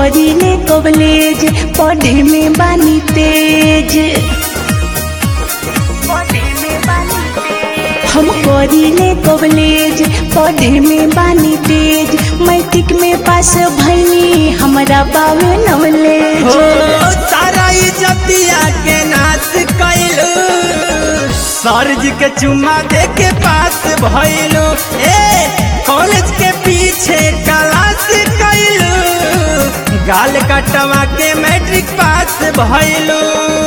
करीले कॉलेज पढ़े में बानी तेज हम करीले कॉलेज पढ़े में बानी तेज मैट्रिक में पास भैनी हमरा बावे नॉलेज हो सारा इज्जतिया के नाश कैलू सरज के चुम्मा दे के पास भइलू ए कॉलेज के पीछे क्लास कैलू गाल कटवा के मैट्रिक पास भइलू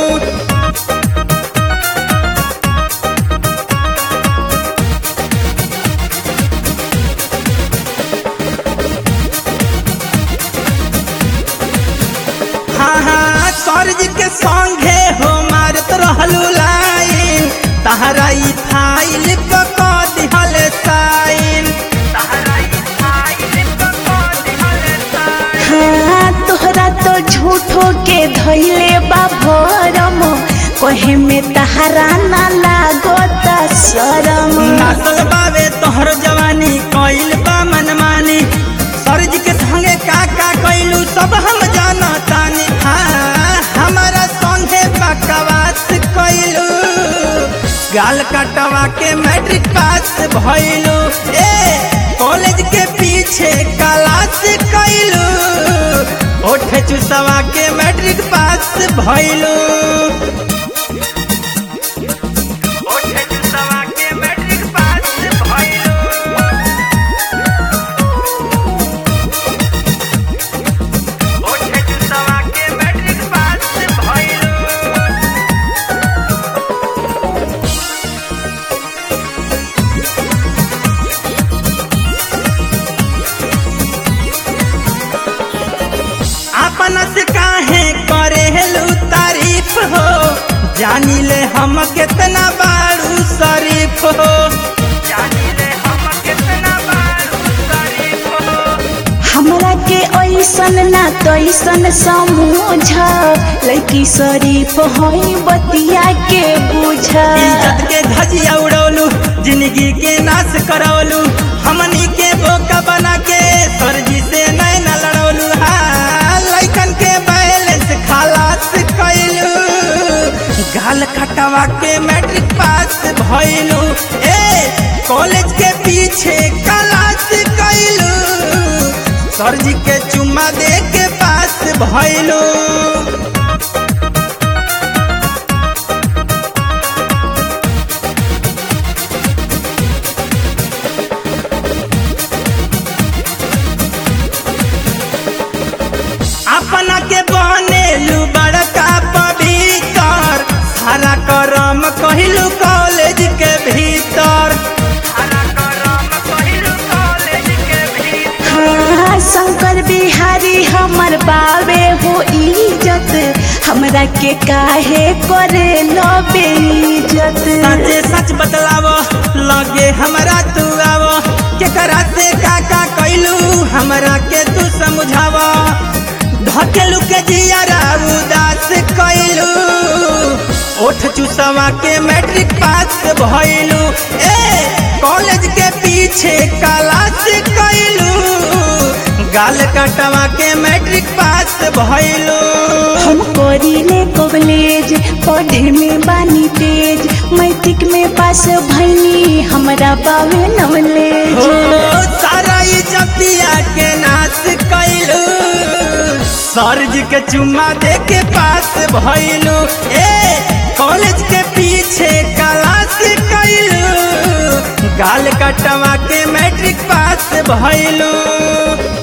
हाँ हाँ सरज के संगे हो मारत रहलू लाइन तहरा ई फाइल क क दिहल साइन तहरा ई फाइल क क दिहल साइन हाँ तोहरा तो झूठो के धैले बा भरम कहे में तहरा ना लागता शरम नासल बावे तोहर जवानी कइल बा मनमानी सरज के संगे का का कइलू सब हम जानतानी हाँ हमारा संगे बकवास कइलू गाल कटवा के मैट्रिक पास भइलू ए कॉलेज के पीछे क्लास कइलू ओठ चुसवा के मैट्रिक पास भइलू ओठ चुसवा के मैट्रिक पास भइलू ओठ चुसवा के मैट्रिक पास भइलू अपन से काहे करेलू तारीफ हो जानी ले हम कितना बारू शरीफ हो जानी ले हम कितना बारू शरीफ हो हमरा के ऐसन ना तैसन समझ लड़की शरीफ हई बतिया के बुझ इज्जत के धजिया उड़ौलू जिंदगी के नाश करौलू हमनी के बोका बना के सरजी से नैन लड़ौलू हाँ लैकन के बैलेंस खालास कैलू गाल खटवा के मैट्रिक पास भइलू ए कॉलेज के पीछे क्लास कैलू सरजी के चुम्मा दे के पास भइलू अपना के बनेलू बड़का पवित्र सारा करम कहिलू कॉलेज के भीतर सारा करम कहिलू कॉलेज के भीतर हाँ शंकर बिहारी हमर बावे हो इज्जत हमरा के काहे करे लो बेइज्जत सचे सच बतलावो लगे हमरा तू आवो केकरा से का का कैलू हमरा के तू समझावो धकेलू के जियारा उदास कैलू ओठ चुसवा के मैट्रिक पास भइलू ए कॉलेज के पीछे क्लास कैलू गाल कटवा के मैट्रिक पास भइलू हम करीले कॉलेज पढ़े में बानी तेज मैट्रिक में पास भैनी हमरा बावे हो नॉलेज सारा इज्जतिया के नाश कैलू सरज के चुम्मा दे के पास भइलू ए कॉलेज के पीछे क्लास कैलू गाल कटवा के मैट्रिक पास भइलू